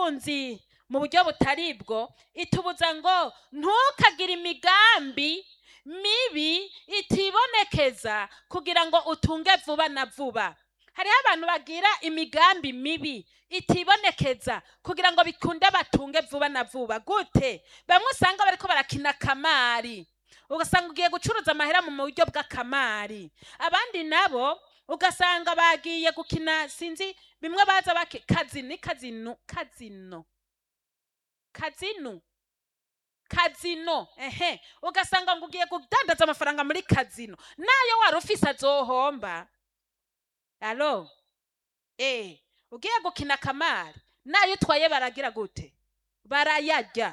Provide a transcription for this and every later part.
ubutunzi mu buryo butari bwo itubuza ngo ntukagire imigambi mibi itibonekeza kugira ngo utunge vuba na vuba hariho abantu bagira imigambi mibi itibonekeza kugira ngo bikunde batunge vuba na vuba gute bamwe usanga bariko barakina kamari ugasanga ugiye gucuruza amahera mu buryo bw'akamari abandi nabo ugasanga bagiye gukina sinzi bimwe baza bake kazini kazino kazino kazino kazino ehe ugasanga ngo ugiye kudandaza amafaranga muri kazino nayo wari ufise azohomba alo eh ugiye gukina kamari nayo utwaye baragira gute barayarya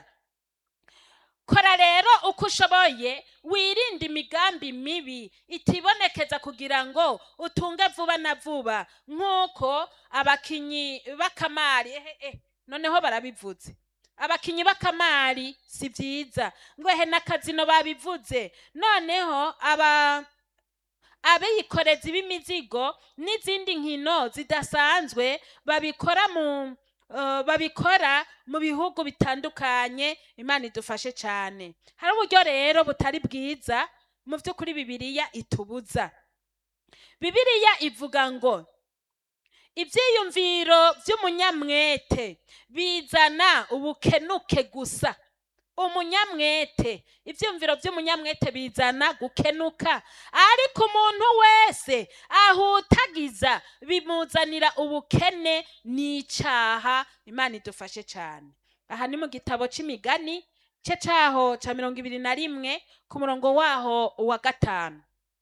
kora rero uko ushoboye wirinde imigambi mibi itibonekeza kugira ngo utunge vuba na vuba nk'uko abakinyi b'akamari ehe eh, noneho barabivuze abakinyi b'akamari si byiza ngo ehe n'akazino babivuze noneho aba abikorezi b'imizigo n'izindi nkino zidasanzwe babikora mu uh, babikora mu bihugu bitandukanye imana idufashe cyane hari uburyo rero butari bwiza mu by'ukuri bibiliya itubuza bibiliya ivuga ngo ibyiyumviro by'umunyamwete bizana ubukenuke gusa umunyamwete ibyumviro by'umunyamwete bizana gukenuka ariko umuntu wese ahutagiza bimuzanira ubukene n'icyaha imana idufashe cyane aha ni mu gitabo cy'imigani cye cyaho cya mirongo ibiri na rimwe ku murongo waho wa gatanu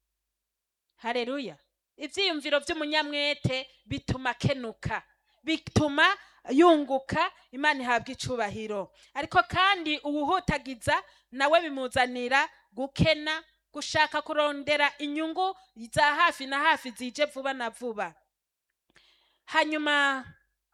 hareruya ibyiyumviro by'umunyamwete bituma akenuka bituma yunguka imana ihabwa icubahiro ariko kandi uwuhutagiza nawe bimuzanira gukena gushaka kurondera inyungu za hafi na hafi zije vuba na vuba hanyuma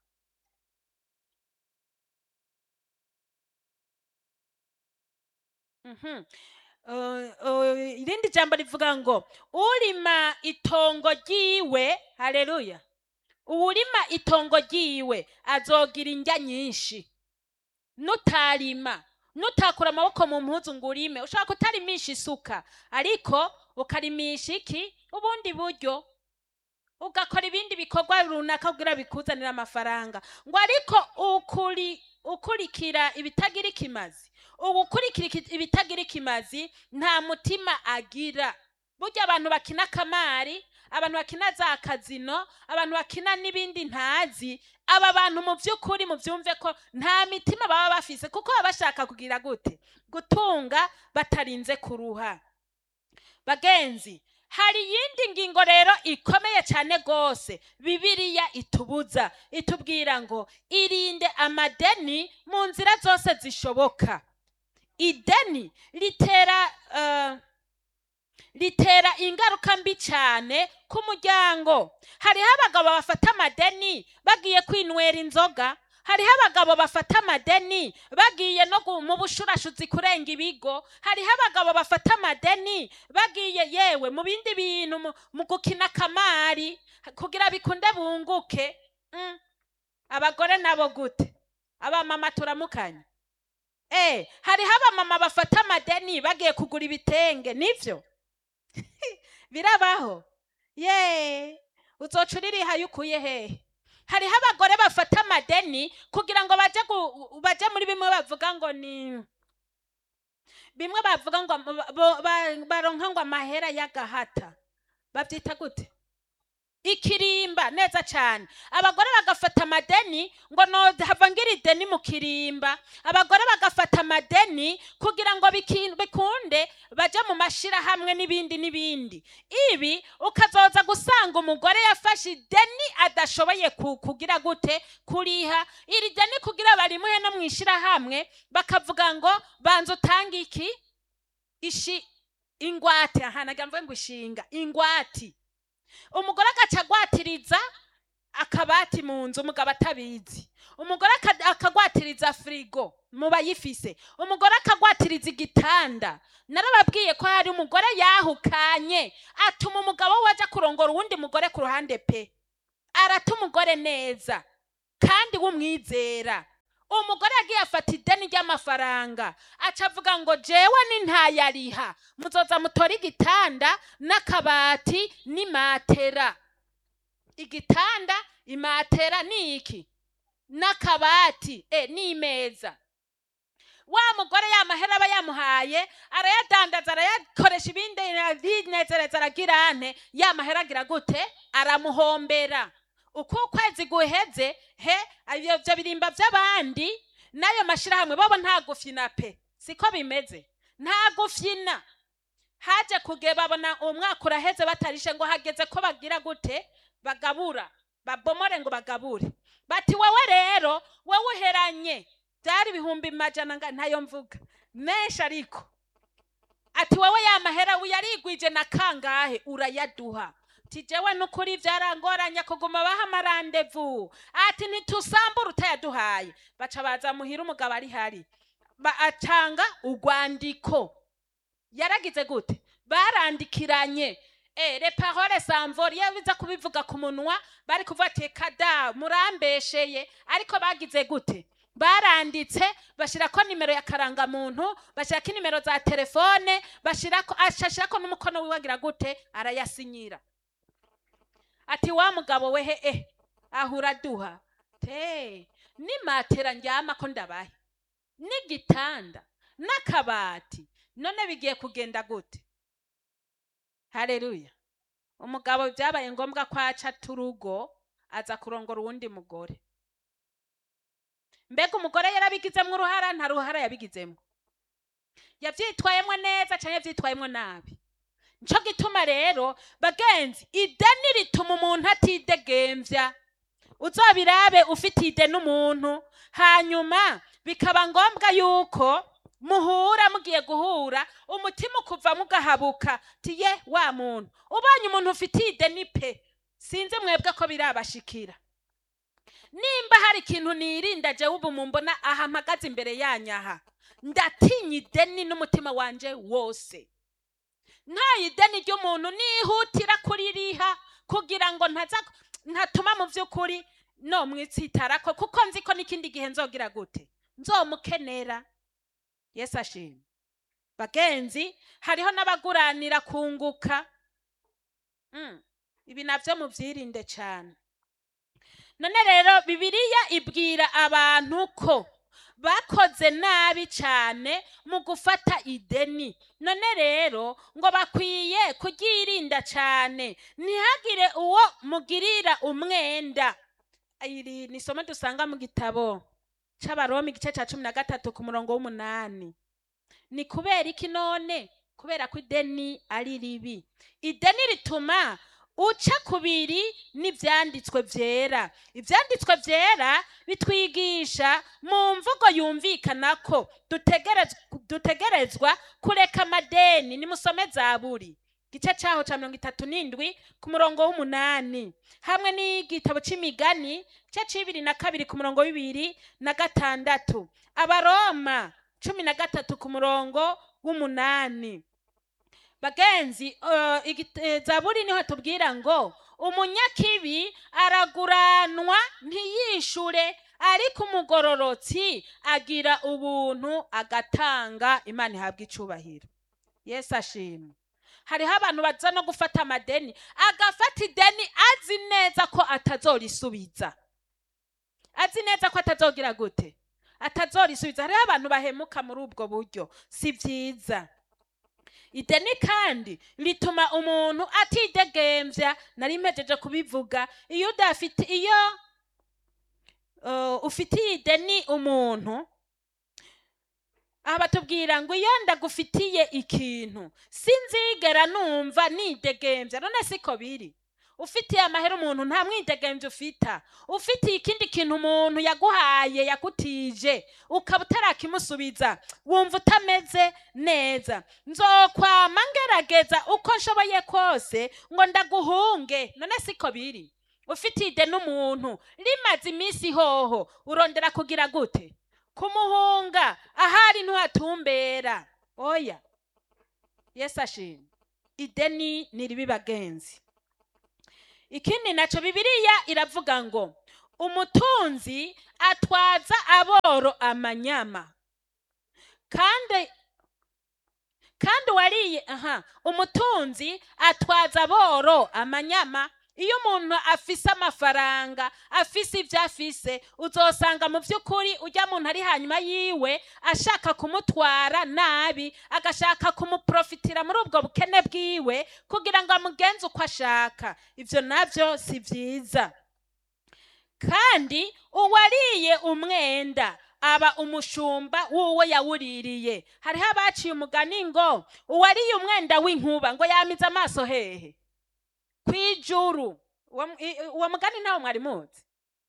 Mhm. Uh, uh, irindi jambo rivuga ngo urima itongo ryiwe haleluya uwurima itongo ryiwe azogira indya nyinshi nutarima nutakura amaboko mu mpuzu ngo urime ushobora kutarimisha isuka ariko ukarimisha iki ubundi buryo ugakora ibindi bikorwa runaka kugira bikuzanira amafaranga ngo ariko ukuri ukurikira ibitagira ikimazi ubu ukurikira iki- ibitagira ikimazi nta mutima agira burya abantu bakina kamari abantu bakina za kazino abantu bakina n'ibindi ntazi aba bantu mu by'ukuri mubyumve ko nta mitima baba bafise kuko baba bashaka kugira gute gutunga batarinze kuruha bagenzi hari iyindi ngingo rero ikomeye cyane rwose bibiliya itubuza itubwira ngo irinde amadeni mu nzira zose zishoboka ideni ritera eh, ritera ingaruka mbi cyane ku muryango hariho abagabo bafata amadeni bagiye kwinywera inzoga hariho abagabo bafata amadeni bagiye no gu- mu bushurashuzi kurenga ibigo hariho abagabo bafata amadeni bagiye yewe mu bindi bintu mu- mu gukina kamari kugira bikunde bunguke Mm. abagore nabo gute abamama turamukanye Eh, hariho abamama bafata amadeni bagiye kugura ibitenge nivyo birabaho ye uzoca uririha yukuye hehe hariho abagore bafata amadeni kugira ngo baje gu- baje muri bimwe bavuga ngo ni bimwe bavuga ngo ba- bo- ba- baronka ngo amahera y'agahata babyita gute ikirimba neza cyane abagore bagafata amadeni ngo no hava ngira ideni mu kirimba abagore bagafata amadeni kugira ngo biki- bikunde baje mu mashirahamwe n'ibindi n'ibindi ibi ukazoza gusanga umugore yafashe ideni adashoboye ku- kugira gute kuriha iri deni kugira barimuhe no mu ishirahamwe bakavuga ngo banza utange iki ishi ingwate aha nagira mvuge ngo ishinga ingwati umugore agaca agwatiriza akabati mu nzu umugabo atabizi umugore aka- akagwatiriza firigo mu bayifise umugore akagwatiriza igitanda narababwiye ko hari umugore yahukanye atuma umugabo we aja kurongora uwundi mugore ku ruhande pe arata umugore neza kandi w'umwizera umugore yagiye afata ideni ry'amafaranga aca avuga ngo jewe ni ntayariha muzoza mutore igitanda n'akabati n'imatera igitanda imatera ni iki n'akabati e n'imeza wa mugore ya mahera aba yamuhaye arayadandaza arayakoresha ibindi arinezereza aragira ane ya mahera agira gute aramuhombera uko ukwezi guheze he ivyo vyo birimba vy'abandi n'ayo mashirahamwe bobo nta gufyina pe siko bimeze nta gufyina haje kuge babona umwaka uraheze batarishe ngo hageze ko bagira gute bagabura babomore ngo bagabure bati wewe rero wewe uheranye byari ibihumbi majana nga ntayo mvuga menshi ariko ati wowe ya mahera uyarigwije na kangahe urayaduha ati jewe nukuri vyarangoranye kuguma baha amarandevu ati ntitusambura utayaduhaye baca baza muhira umugabo ari hari Ba- atanga urwandiko yaragize gute barandikiranye Eh, le parole s'envole iyo biza kubivuga ku munwa bari kuvuga ati kada murambesheye ariko bagize gute baranditse bashirako nimero ya karangamuntu bashirako inimero za telefone bashirako ashashirako n'umukono wiwe agira gute arayasinyira ati wa mugabo we he eh ahura duha te ni matera ndyamako ndabahe n'igitanda n'akabati none bigiye kugenda gute haleluya umugabo byabaye ngombwa ko aca turugo aza kurongora uwundi mugore mbega umugore yarabigizemo uruhara nta ruhara yabigizemo yavyitwayemwo neza canke yavyitwayemwo nabi nico gituma rero bagenzi ideni rituma umuntu atidegemvya uzobirabe ufite ideni umuntu hanyuma bikaba ngombwa yuko muhura mugiye guhura umutima ukuvamo ugahabuka tiye wa muntu ubonye umuntu ufitiye ideni pe sinzi mwebwe ko birabashikira nimba hari ikintu nirinda jewe ubu mumbona aha mpagaze imbere yanyaha ndatinya ideni n'umutima wanje wose nta ideni ry'umuntu nihutira kuririha kugira ngo ntaza ntatuma mu by'ukuri no mwitsitarako kuko nzi ko n'ikindi gihe nzogira gute nzomukenera yesu ashimwe bagenzi hariho n'abaguranira kunguka Mm, ibi navyo muvyirinde cane none rero bibiliya ibwira abantu ko bakoze nabi cyane mu gufata ideni none rero ngo bakwiye kuryirinda cyane ntihagire uwo mugirira umwenda iri ni isomo dusanga mu gitabo c'abaroma igice ca cumi na gatatu ku murongo w'umunani ni kubera iki none kubera ko ideni ari ribi ideni rituma uca kubiri n'ivyanditswe vyera ivyanditswe vyera bitwigisha mu mvugo yumvikana ko dutegerezwa- dutegerezwa kureka amadeni nimusome zaburi gice caho ca mirongo itatu n'indwi ku murongo w'umunani hamwe n'igitabo c'imigani gice c'ibiri na kabiri ku murongo w'ibiri na gatandatu abaroma cumi na gatatu ku murongo w'umunani bagenzi uh, igit- eh, zaburi niho tubwira ngo umunyakibi araguranwa ntiyishure ariko umugororotsi agira ubuntu agatanga imana ihabwa icubahiro yesu ashimwe hariho abantu baza no gufata amadeni agafata ideni azi neza ko atazorisubiza azi neza ko atazogira gute atazorisubiza hariho abantu bahemuka muri ubwo buryo si byiza ideni kandi rituma umuntu atidegemvya nari mpejeje kubivuga iyo udafite iyo uh, ufitiye ideni umuntu aha batubwira ngo iyo ndagufitiye ikintu sinzigera numva nidegemvya none siko biri ufitiye amahera umuntu nta mwidegemvya ufita ufitiye ikindi kintu umuntu yaguhaye yakutije ukaba utarakimusubiza wumva utameze neza nzokwama ngerageza uko nshoboye kose ngo ndaguhunge none siko biri ufitiye ideni umuntu rimaze iminsi hoho urondera kugira gute kumuhunga ahari ntuhatumbera oya yesu ashimwe ideni ni ribi bagenzi ikindi naco bibiliya iravuga ngo umutunzi atwaza aboro amanyama kandi kandi wariye aha umutunzi atwaza aboro amanyama iyo umuntu afise amafaranga afise ibyo afise uzosanga mu by'ukuri ujya muntu ari hanyuma yiwe ashaka kumutwara nabi agashaka kumuprofitira muri ubwo bukene bwiwe kugira ngo amugenze uko ashaka ibyo nabyo si byiza kandi uwariye umwenda aba umushumba w'uwo yawuririye hariho abaciye umugani ngo uwariye umwenda w'inkuba ngo yamize amaso hehe ku ijuru uwo mu- i- i- uwo mugani ntawo mwari muzi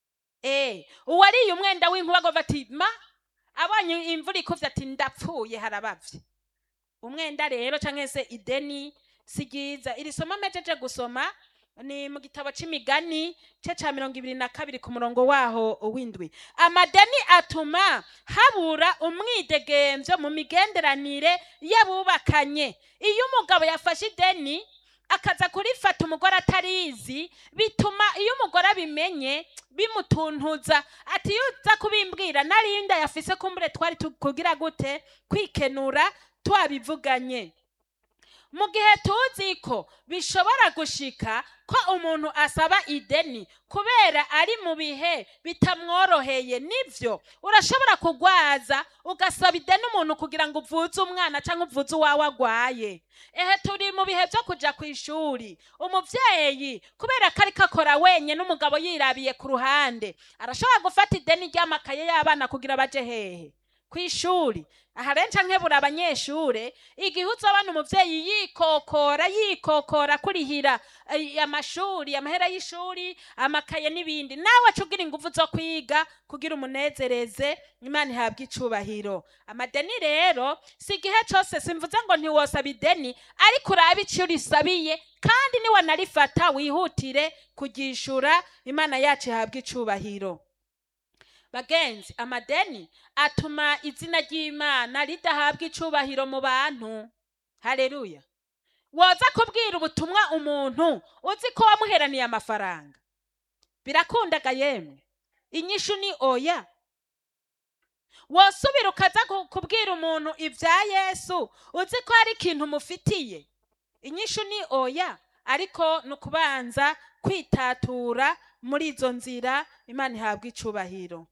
eh uwariye umwenda w'inkuba ngo ati ma abonye imvura ikuvye ati ndapfuye harabavye umwenda rero canke se ideni si ryiza iri somo mpejeje gusoma ni mu gitabo c'imigani ce ca mirongo ibiri na kabiri ku murongo waho w'indwi amadeni atuma habura umwidegemvyo mu migenderanire y'abubakanye iyo umugabo yafashe ideni akaza kurifata umugore atarizi bituma iyo umugore abimenye bimutuntuza ati iyo uza kubimbwira narinda yafise kumbure twari tu- kugira gute kwikenura twabivuganye mu gihe tuzi ko bishobora gushika ko umuntu asaba ideni kubera ari mu bihe bitamworoheye nivyo urashobora kugwaza ugasaba ideni umuntu kugira ngo uvuze umwana cyangwa uvuze uwawe agwaye ehe turi mu bihe byo kuja ku ishuri umuvyeyi kubera ko ariko akora wenye n'umugabo yirabiye ku ruhande arashobora gufata ideni ry'amakaye y'abana kugira baje hehe ku ishuri aha rero nca nkebura abanyeshure igihe uzabona umuvyeyi yikokora yikokora kurihira eh, amashuri amahera y'ishuri amakaye n'ibindi nawe aca ugira inguvu zo kwiga kugira umunezereze imana ihabwa icubahiro amadeni rero si igihe cose simvuze ngo ntiwosaba ideni ariko urabe ico urisabiye kandi niwanarifata wihutire kuryishura imana yacu ihabwa icubahiro bagenzi amadeni atuma izina ry'imana ridahabwa icubahiro mu bantu haleluya woza kubwira ubutumwa umuntu uzi ko wamuheraniye amafaranga birakundaga yemwe inyishu ni oya wosubira ukaza ku- kubwira umuntu ibya yesu uzi ko hari ikintu umufitiye inyishu ni oya ariko ni ukubanza kwitatura muri izo nzira imana ihabwa icubahiro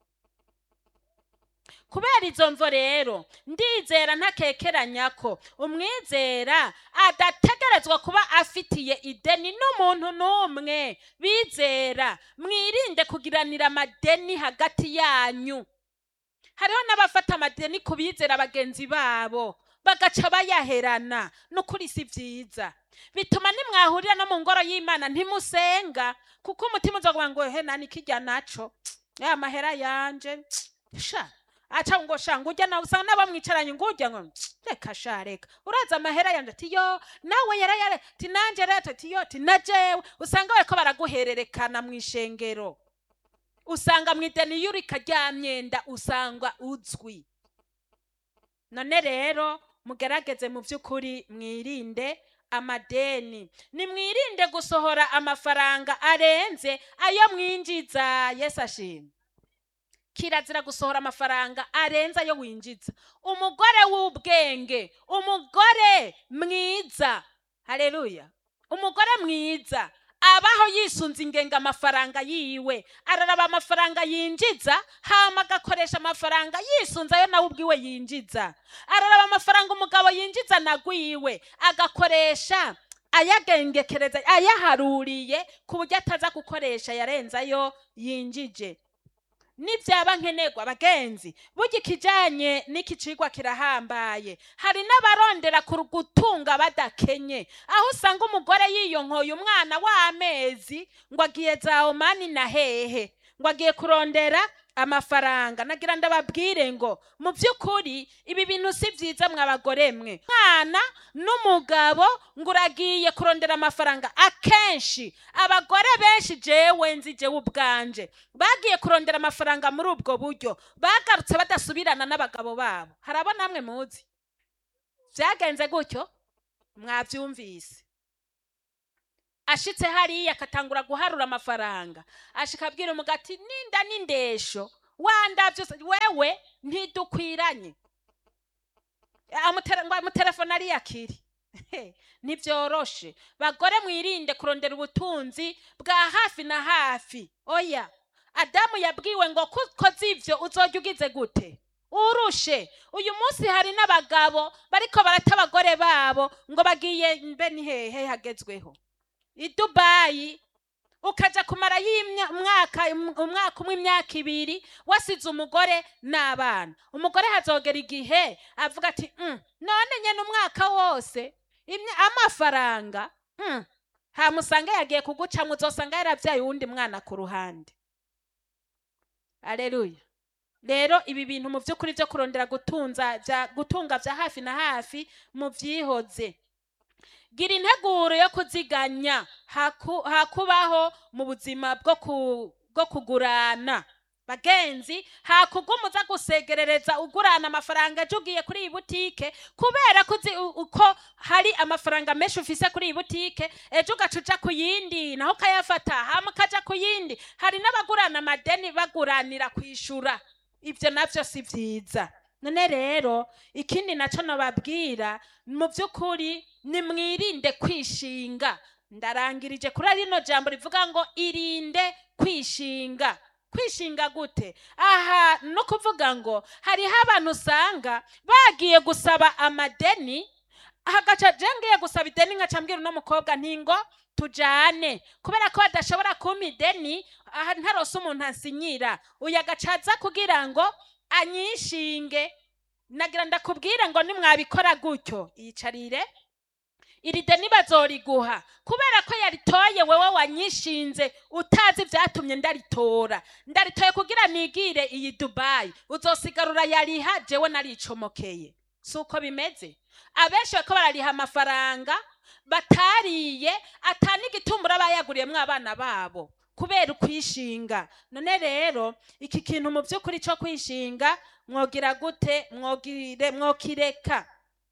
kubera izo mvo rero ndizera ntakekeranya ko umwizera adategerezwa kuba afitiye ideni n'umuntu n'umwe bizera mwirinde kugiranira amadeni hagati yanyu hariho n'abafata amadeni ku bizera bagenzi babo bagaca bayaherana n'ukuri si byiza bituma nimwahurira no mu ngoro y'imana ntimusenga kuko umutima uza kuvuga ngo he nani kijya naco ya mahera yanje sha aca ngo sha ngujya nawe usanga n'abamwicaranye ngujya ngo reka sha reka uraza amahera yanje ati yo nawe yarayare ati nanje rero ati yo ati na jewe usanga bariko baraguhererekana mu ishengero usanga mu ideni y'urika rya myenda usanga uzwi none rero mugerageze mu by'ukuri mwirinde amadeni nimwirinde gusohora amafaranga arenze ayo mwinjiza yesu ashimwe kirazira gusohora amafaranga arenze ayo winjiza umugore w'ubwenge umugore mwiza haleluya umugore mwiza abaho yisunze ingenga amafaranga yiwe araraba amafaranga yinjiza hama agakoresha amafaranga yisunze ayo nawe ubwiwe yinjiza araraba amafaranga umugabo yinjiza nagwiwe agakoresha ayagengekereza ayaharuriye ku buryo ataza gukoresha yarenze ayo yinjije nibyaba nkenerwa bagenzi burya ikijyanye n'iki cigwa kirahambaye hari n'abarondera ku gutunga badakenye aho usanga umugore yiyonkoye umwana w'amezi ngo agiye za omani na hehe ngo agiye kurondera amafaranga nagira ndababwire ngo mu by'ukuri ibi bintu si byiza mw'abagore mwe mwana n'umugabo ngo uragiye kurondera amafaranga akenshi abagore benshi jewe nzi jewe ubwanje bagiye kurondera amafaranga muri ubwo buryo bagarutse badasubirana n'abagabo babo harabo namwe muzi byagenze gutyo mwabyumvise ashitse hariya akatangura guharura amafaranga ashika abwira umugabo ati ninda n'indesho wandavye se- wewe ntidukwiranye Amutera- ngo amutelefone ariyakiri ntibyoroshe bagore mwirinde kurondera ubutunzi bwa hafi na hafi oya adamu yabwiwe ngo kukoze ivyo uzojya ugize gute urushe uyu munsi hari n'abagabo bariko barata abagore babo ngo bagiye mbe ni hehe hagezweho i dubayi ukaja kumara umwaka umwaka umwe imyaka ibiri wasize umugore n'abana umugore hazogera igihe avuga ati "Mm, none nyene umwaka wose imya- amafaranga mm, hamusanga yagiye kugucamwa uzosanga yaravyaye uwundi mwana ku ruhande aleluya rero ibi bintu mu by'ukuri byo kurondera gutunza bya gutunga bya hafi na hafi mu byihoze gira integuro yo kuziganya haku- hakubaho mu buzima bwo ku- bwo kugurana bagenzi hakugumuza gusegerereza ugurana amafaranga ejo ugiye kuri iyi butike kubera ko uzi u- uko hari amafaranga menshi ufise kuri iyi butike ejo ugaca uja ku yindi naho ukayafata hama ukaja ku yindi hari n'abagurana amadeni baguranira kwishura ibyo navyo si vyiza none rero ikindi naco nababwira mu by'ukuri nimwirinde kwishinga ndarangirije kuri rino jambo rivuga ngo irinde kwishinga kwishinga gute aha no kuvuga ngo hariho abantu usanga bagiye gusaba amadeni hagaca je ngiye gusaba ideni nkaca mbwira uno mukobwa nti ngo tujane kubera ko badashobora kumpa ideni aha ntarose umuntu ansinyira uyu agaca aza kugira ngo anyishinge nagira ndakubwire ngo nimwabikora gutyo yicarire iri deni bazoriguha kubera ko yaritoye wewe wanyishinze utazi ibyatumye ndaritora ndaritoye kugira nigire iyi dubayi uzosigarura yariha jewe naricomokeye si uko bimeze abenshi bariko barariha amafaranga batariye ata n'igitumbura bayaguriyemwo abana babo kubera ukwishinga none rero iki kintu mu by'ukuri cyo kwishinga mwogira gute mwogire mwokireka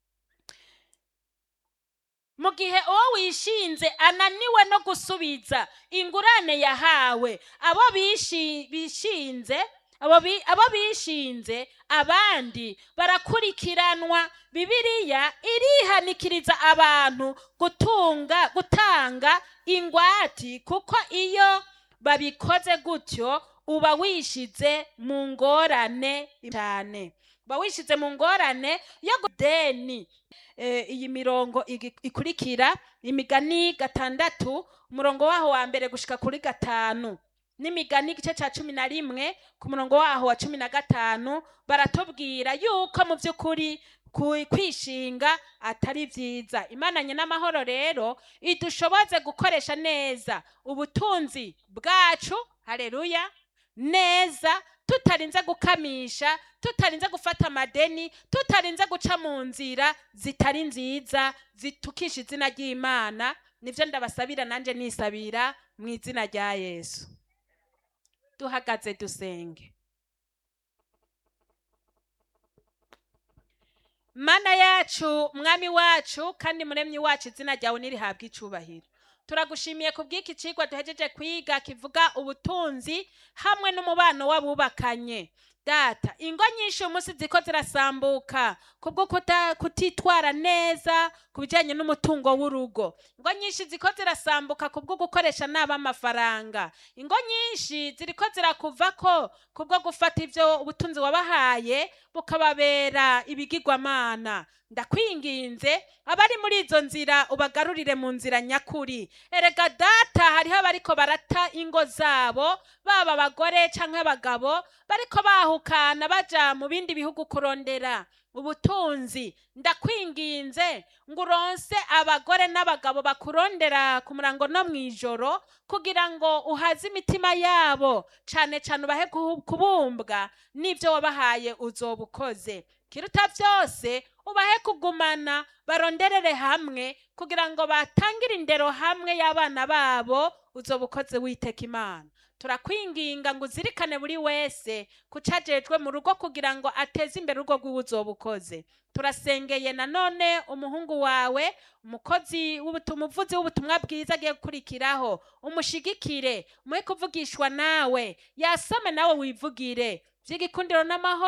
mu gihe uwo wishinze ananiwe no gusubiza ingurane yahawe abo bishi- bishinze abo bi- abo bishinze abandi barakurikiranwa bibiliya irihanikiriza abantu gutunga gutanga ingwati kuko iyo babikoze gutyo uba wishize mu ngorane cyane uba wishize mu ngorane yo gudeni eh, iyi mirongo igi- ikurikira imigani gatandatu umurongo waho wa mbere gushika kuri gatanu n'imigani igice cya cumi na rimwe ku murongo waho wa cumi na gatanu baratubwira yuko mu by'ukuri ku- kwishinga atari byiza imananye n'amahoro rero idushoboze gukoresha neza ubutunzi bwacu hareruya neza tutarinze gukamisha tutarinze gufata amadeni tutarinze guca mu nzira zitari nziza zitukisha izina ry'imana nibyo ndabasabira nanjye nisabira mu izina rya yesu duhagaze dusenge mana yacu mwami wacu kandi muremyi wacu izina ryawe nirihabwe icubahiro turagushimiye ku bw'iki cigwa duhejeje kwiga kivuga ubutunzi hamwe n'umubano w'abubakanye data ingo nyinshi uyu munsi ziko zirasambuka kubwo kuta- kutitwara neza ku bijyanye n'umutungo w'urugo ingo nyinshi ziko zirasambuka kubwo gukoresha nabi amafaranga ingo nyinshi ziriko zirakuvako kubwo gufata ibyo ubutunzi wabahaye bukababera ibigirwamana ndakwinginze abari muri izo nzira ubagarurire mu nzira nyakuri erega data hariho abariko barata ingo zabo baba abagore canke abagabo bariko bahukana baja mu bindi bihugu kurondera ubutunzi ndakwinginze ngo uronse abagore n'abagabo bakurondera ku murango no mw'ijoro kugira ngo uhaze imitima yabo cane cane ubahe kuhu- kubumbwa n'ivyo wabahaye uzoba ukoze kiruta vyose ubahe kugumana baronderere hamwe kugira ngo batangire indero hamwe y'abana babo uzoba ukoze witeka imana turakwinginga ngo uzirikane buri wese kucajejwe mu rugo kugira ngo ateze imbere urugo rw'iwe uzoba ukoze turasengeye nanone umuhungu wawe umukozi w'ubutumwa umuvuzi w'ubutumwa bwiza agiye gukurikiraho umushigikire umuhe kuvugishwa nawe yasome nawe wivugire vy'igikundiro n'amahoro